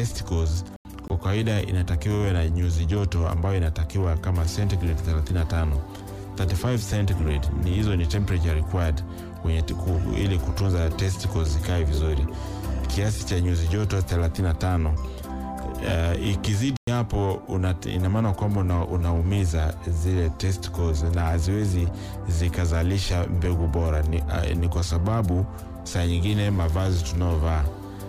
testicles kwa kawaida inatakiwa iwe na nyuzi joto ambayo inatakiwa kama centigrade 35 35 centigrade ni hizo ni temperature required kwenye ku, ili kutunza testicles zikae vizuri kiasi cha nyuzi joto 35 uh, ikizidi hapo ina maana kwamba una, unaumiza zile testicles na haziwezi zikazalisha mbegu bora ni, uh, ni kwa sababu saa nyingine mavazi tunaovaa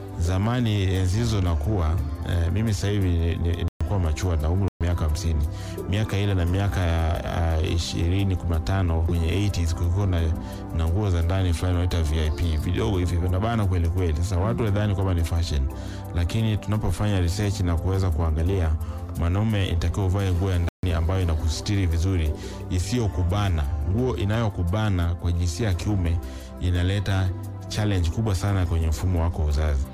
zamani enzi hizo nakuwa uh, mimi sasa hivi nilikuwa machua na umri wa miaka hamsini miaka ile na miaka ya ishirini kumi na tano kwenye 80s kulikuwa na, na nguo za ndani fulani wanaita vip vidogo hivi vinabana kweli kweli sasa watu wadhani kwamba ni fashion lakini tunapofanya research na kuweza kuangalia mwanaume inatakiwa uvae nguo ya ndani ambayo inakustiri vizuri isiyokubana nguo inayokubana kwa jinsia ya kiume inaleta challenge kubwa sana kwenye mfumo wako wa uzazi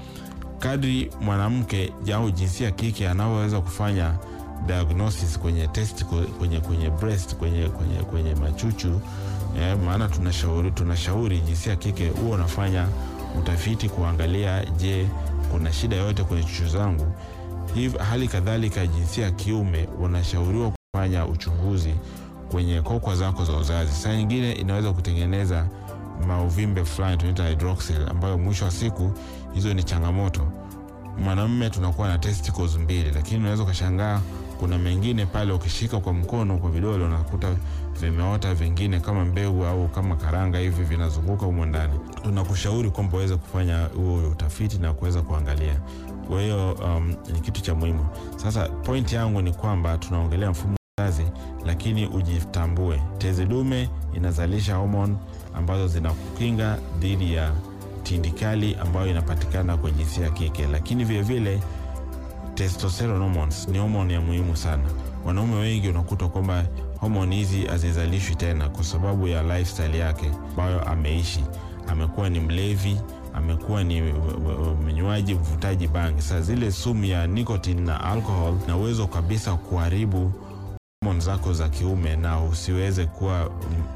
kadri mwanamke au jinsia ya kike anavyoweza kufanya diagnosis kwenye testicle, kwenye kwenye breast kwenye, kwenye, kwenye machuchu eh, maana tunashauri tunashauri jinsia ya kike huwa unafanya utafiti kuangalia je kuna shida yoyote kwenye chuchu zangu hivi hali kadhalika jinsia ya kiume unashauriwa kufanya uchunguzi kwenye kokwa zako za uzazi saa nyingine inaweza kutengeneza mauvimbe fulani tunaita hydroxyl ambayo mwisho wa siku hizo ni changamoto mwanamume tunakuwa na testicles mbili lakini unaweza ukashangaa kuna mengine pale ukishika kwa mkono kwa vidole unakuta vimeota vingine kama mbegu au kama karanga hivi vinazunguka humo ndani tunakushauri kwamba uweze kufanya huo utafiti na kuweza kuangalia kwa hiyo um, ni kitu cha muhimu sasa point yangu ni kwamba tunaongelea mfumo wa uzazi lakini ujitambue tezi dume inazalisha homon ambazo zinakukinga dhidi ya tindikali ambayo inapatikana kwa jinsia ya kike lakini vilevile testosterone hormones ni homoni ya muhimu sana wanaume wengi unakuta kwamba homoni hizi hazizalishwi tena kwa sababu ya lifestyle yake ambayo ameishi amekuwa ni mlevi amekuwa ni mnywaji mvutaji bangi sasa zile sumu ya nicotine na alcohol na uwezo kabisa kuharibu homoni zako za kiume na usiweze kuwa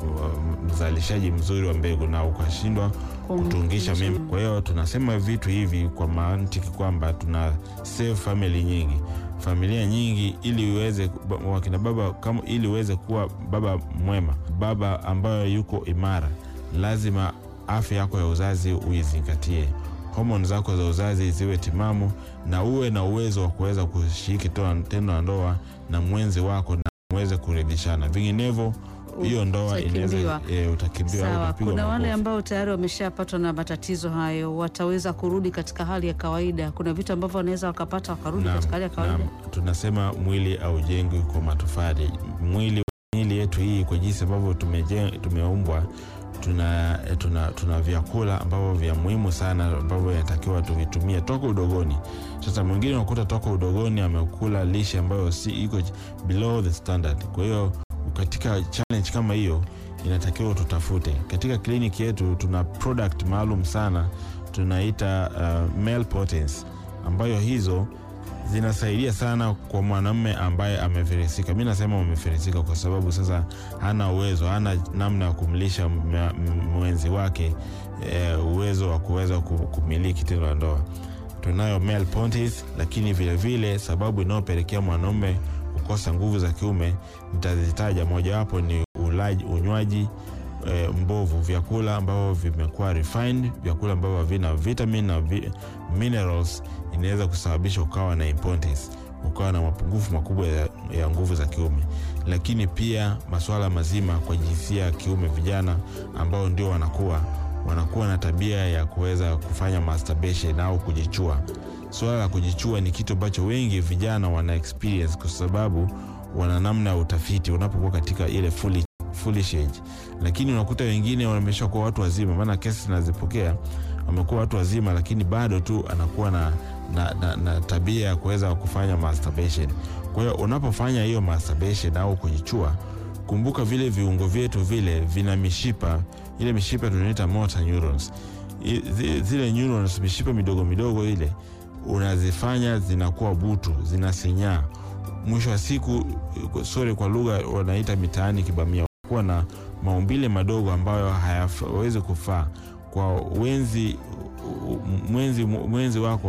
mzalishaji mzuri wa mbegu na ukashindwa kutungisha mimba. Kwa hiyo tunasema vitu hivi kwa mantiki kwamba tuna save family nyingi, familia nyingi, ili uweze wakina baba kama, ili uweze kuwa baba mwema, baba ambayo yuko imara, lazima afya yako ya uzazi uizingatie, homoni zako za uzazi ziwe timamu, na uwe na uwezo wa kuweza kushiriki tendo la ndoa na mwenzi wako na muweze kuridhishana, vinginevyo hiyo ndoa inaweza e, utakimbiwa au Sawa, utapigwa kuna wale makofi. ambao tayari wameshapatwa na matatizo hayo, wataweza kurudi katika hali ya kawaida? Kuna vitu ambavyo wanaweza wakapata wakarudi Naam, katika hali ya kawaida? naam. tunasema mwili haujengwi kwa matofali mwili miili yetu hii kwa jinsi ambavyo tumeje- tumeumbwa tuna, tuna, tuna vyakula ambavyo vya muhimu sana ambavyo inatakiwa tuvitumie toka udogoni sasa mwingine unakuta toka udogoni amekula lishe ambayo si iko below the standard kwa hiyo katika challenge kama hiyo inatakiwa tutafute katika kliniki yetu tuna product maalum sana tunaita uh, male potency ambayo hizo zinasaidia sana kwa mwanamume ambaye amefirisika. Mi nasema amefirisika kwa sababu sasa hana uwezo, hana namna ya kumlisha mwa- m- mwenzi wake e, uwezo wa kuweza ku- kumiliki tendo la ndoa. Tunayo male pontis, lakini vilevile vile, sababu inayopelekea mwanaume kukosa nguvu za kiume nitazitaja, mojawapo ni ulaji, unywaji e, mbovu, vyakula ambavyo vimekuwa refined, vyakula ambavyo havina vitamin na vi, minerals inaweza kusababisha ukawa na impotence, ukawa na mapungufu makubwa ya, ya nguvu za kiume. Lakini pia masuala mazima kwa jinsia ya kiume, vijana ambao ndio wanakuwa wanakuwa na tabia ya kuweza kufanya masturbation au kujichua. Suala la kujichua ni kitu ambacho wengi vijana wana experience kwa sababu wana namna ya utafiti unapokuwa katika ile fully foolish age, lakini unakuta wengine wameshakuwa watu wazima, maana kesi nazipokea, wamekuwa watu wazima, lakini bado tu anakuwa na, na, na, na tabia ya kuweza kufanya masturbation. Kwa hiyo unapofanya hiyo masturbation au kujichua, kumbuka vile viungo vyetu vile vina mishipa, ile mishipa tunaita motor neurons. I- zi- Zile neurons, mishipa midogo midogo ile unazifanya zinakuwa butu, zinasinyaa mwisho wa siku, sorry kwa lugha wanaita mitaani kibamia, kuwa na maumbile madogo ambayo hayawezi kufaa kwa wenzi mwenzi, mwenzi wako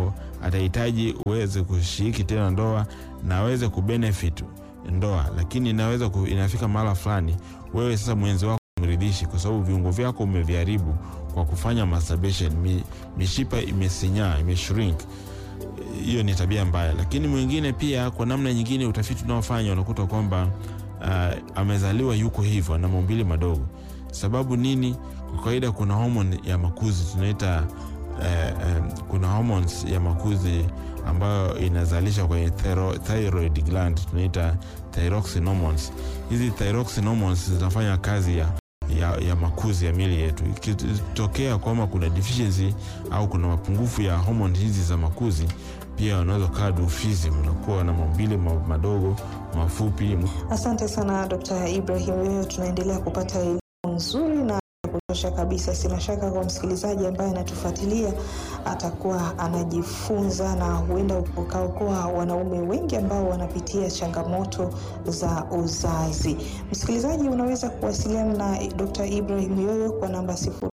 atahitaji uweze kushiriki tena ndoa na aweze kubenefit ndoa, lakini inaweza ku, inafika mahala fulani wewe sasa mwenzi wako mridhishi, kwa sababu viungo vyako umeviharibu kwa kufanya masturbation. Mi, mishipa imesinyaa imeshrink. Hiyo ni tabia mbaya. Lakini mwingine pia, kwa namna nyingine, utafiti unaofanya unakuta kwamba uh, amezaliwa yuko hivyo na maumbile madogo. Sababu nini? Kwa kawaida kuna homoni ya makuzi tunaita uh, um, kuna hormones ya makuzi ambayo inazalisha kwenye thero, thyroid gland tunaita thyroxine hormones. Hizi thyroxine hormones zinafanya kazi ya, ya, ya makuzi ya miili yetu. Ikitokea kwamba kuna deficiency au kuna mapungufu ya hormone hizi za makuzi, pia wanaweza kaa dufizi, mnakuwa na maumbile madogo mafupi. Asante sana Dr. Ibrahim, wewe tunaendelea kupata elimu nzuri na kutosha kabisa. Sina shaka kwa msikilizaji ambaye anatufuatilia atakuwa anajifunza na huenda ukaokoa wanaume wengi ambao wanapitia changamoto za uzazi. Msikilizaji, unaweza kuwasiliana na Dr. Ibrahim Yoyo kwa namba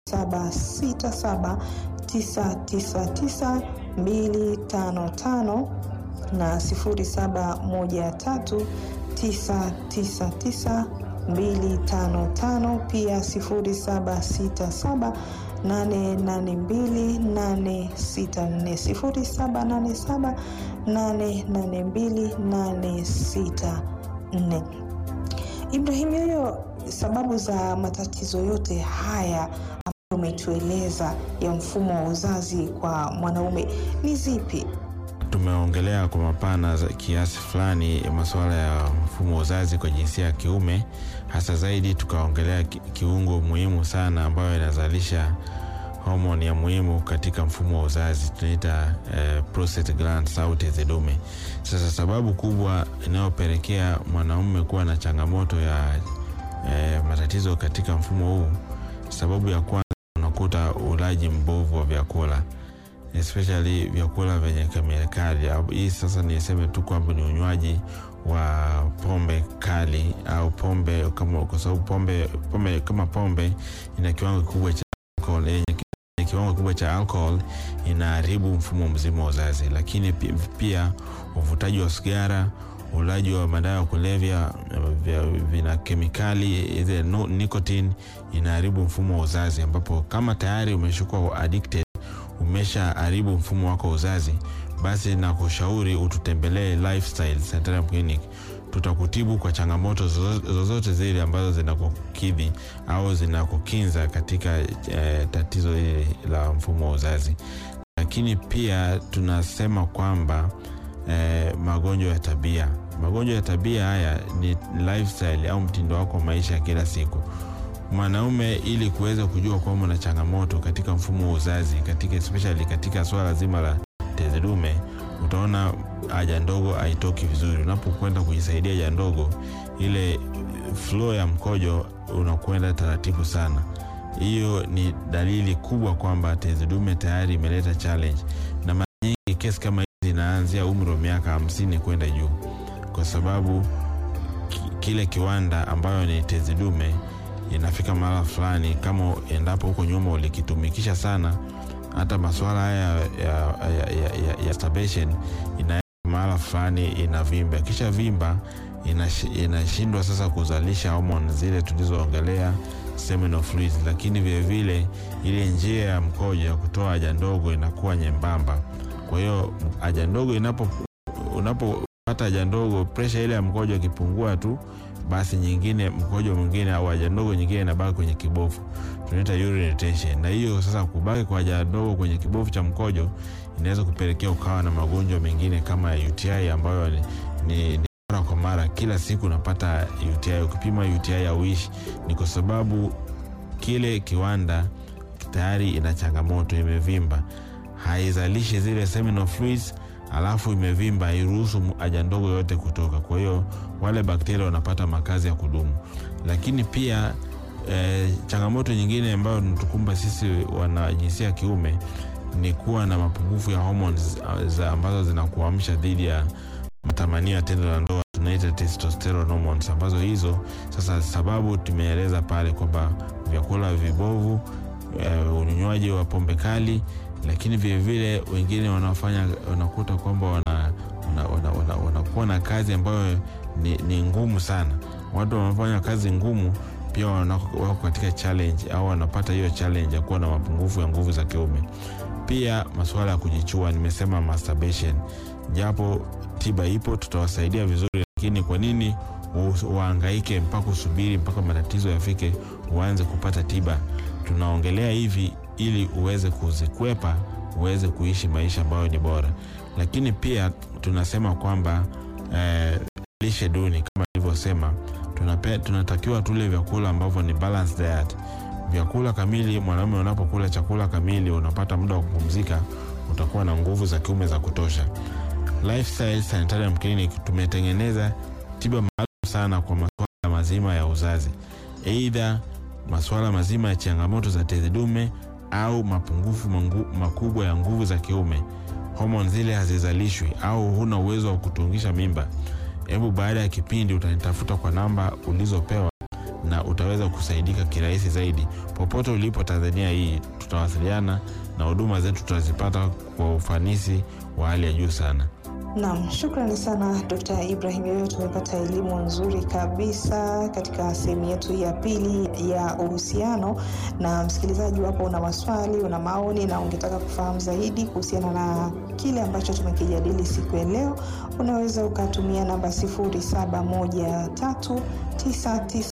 0767999255 na 0713999255 pia 0767 882 882 Ibrahim Yoyo, sababu za matatizo yote haya ambayo umetueleza ya mfumo wa uzazi kwa mwanaume ni zipi? Tumeongelea kwa mapana za kiasi fulani masuala ya mfumo wa uzazi kwa jinsia ya kiume, hasa zaidi tukaongelea kiungo muhimu sana ambayo inazalisha homoni ya muhimu katika mfumo wa uzazi tunaita eh, prostate gland au tezi dume. Sasa sababu kubwa inayopelekea mwanaume kuwa na changamoto ya eh, matatizo katika mfumo huu, sababu ya kwanza unakuta ulaji mbovu wa vyakula especially vyakula vyenye kemikali. Hii sasa niseme tu kwamba ni unywaji wa pombe kali au pombe kama, kwa sababu pombe, pombe kama pombe ina kiwango kikubwa cha alcohol, yenye kiwango kikubwa cha alcohol inaharibu mfumo mzima wa uzazi. Lakini pia uvutaji wa sigara, ulaji wa madawa ya kulevya vina kemikali ile nicotine inaharibu mfumo wa uzazi, ambapo kama tayari umeshakuwa addicted umesha haribu mfumo wako wa uzazi, basi na kushauri ututembelee Lifestyle Sanitarium Clinic. Tutakutibu kwa changamoto zozote zile ambazo zinakukidhi au zinakukinza katika eh, tatizo hili la mfumo wa uzazi. Lakini pia tunasema kwamba eh, magonjwa ya tabia, magonjwa ya tabia haya ni lifestyle au mtindo wako wa maisha ya kila siku mwanaume ili kuweza kujua kwamba una changamoto katika mfumo wa uzazi katika especially katika swala zima la tezi dume, utaona haja ndogo haitoki vizuri. Unapokwenda kujisaidia haja ndogo, ile flow ya mkojo unakwenda taratibu sana. Hiyo ni dalili kubwa kwamba tezi dume tayari imeleta challenge, na mara nyingi kesi kama hizi zinaanzia umri wa miaka hamsini kwenda juu, kwa sababu kile kiwanda ambayo ni tezi dume inafika mahala fulani, kama endapo huko nyuma ulikitumikisha sana, hata masuala haya ya, ya, ya, ya, ya masturbation ina mahala fulani inavimba, kisha vimba inashindwa ina sasa kuzalisha homoni zile tulizoongelea seminal fluids, lakini vilevile ile njia ya mkojo ya kutoa haja ndogo inakuwa nyembamba. Kwa hiyo haja ndogo inapo unapopata haja ndogo, presha ile ya mkojo ikipungua tu basi nyingine mkojo mwingine au haja ndogo nyingine inabaki kwenye kibofu, tunaita urine retention. Na hiyo sasa, kubaki kwa haja ndogo kwenye kibofu cha mkojo inaweza kupelekea ukawa na magonjwa mengine kama ya UTI ambayo ni, ni, ni mara kwa mara, kila siku unapata UTI. Ukipima UTI auishi, ni kwa sababu kile kiwanda tayari ina changamoto, imevimba, haizalishi zile seminal fluids alafu imevimba, hairuhusu haja ndogo yote kutoka. Kwa hiyo wale bakteria wanapata makazi ya kudumu. Lakini pia e, changamoto nyingine ambayo natukumba sisi wana jinsia ya kiume ni kuwa na mapungufu ya hormones za ambazo zinakuamsha dhidi ya matamanio ya tendo la ndoa, tunaita testosterone hormones, ambazo hizo sasa, sababu tumeeleza pale kwamba vyakula vibovu, e, unywaji wa pombe kali lakini vilevile wengine wanafanya wanakuta kwamba wana, wana, wana, wana, wanakuwa na kazi ambayo ni, ni ngumu sana. Watu wanafanya kazi ngumu pia wanako- wako katika challenge au wanapata hiyo challenge ya kuwa na mapungufu ya nguvu za kiume. Pia masuala ya kujichua, nimesema masturbation, japo tiba ipo, tutawasaidia vizuri, lakini kwa nini u- uhangaike mpaka usubiri mpaka matatizo yafike uanze kupata tiba? Tunaongelea hivi ili uweze kuzikwepa, uweze kuishi maisha ambayo ni bora, lakini pia tunasema kwamba eh, lishe duni kama ilivyosema, tunape- tunatakiwa tule vyakula ambavyo ni balanced diet vyakula kamili. Mwanaume unapokula chakula kamili, unapata muda wa kupumzika, utakuwa na nguvu za kiume za kutosha. Lifestyle Sanitarium Clinic tumetengeneza tiba maalum sana kwa masuala mazima ya uzazi, aidha masuala mazima ya changamoto za tezi dume au mapungufu mangu, makubwa ya nguvu za kiume, homoni zile hazizalishwi au huna uwezo wa kutungisha mimba. Hebu baada ya kipindi utanitafuta kwa namba ulizopewa na utaweza kusaidika kirahisi zaidi. Popote ulipo Tanzania hii, tutawasiliana na huduma zetu tutazipata kwa ufanisi wa hali ya juu sana. Naam, shukrani sana Dr. Ibrahim. Leo tumepata elimu nzuri kabisa katika sehemu yetu ya pili ya uhusiano. Na msikilizaji wapo, una maswali, una maoni na ungetaka kufahamu zaidi kuhusiana na kile ambacho tumekijadili siku ya leo, unaweza ukatumia namba 071399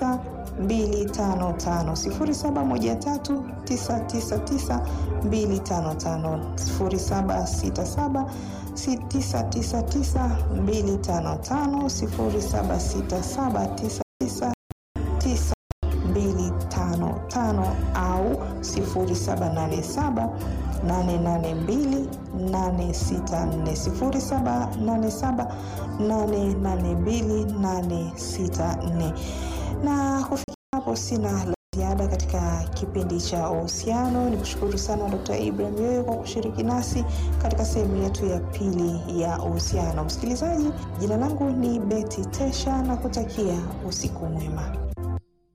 255 0713 999 255 0767 999 255 0767999255 au 0787 882 864 0787 882 864 na kufikia hapo sina la ziada katika kipindi cha uhusiano. Ni kushukuru sana Dr. Ibrahim wewe kwa kushiriki nasi katika sehemu yetu ya pili ya uhusiano. Msikilizaji, jina langu ni Betty Tesha na kutakia usiku mwema.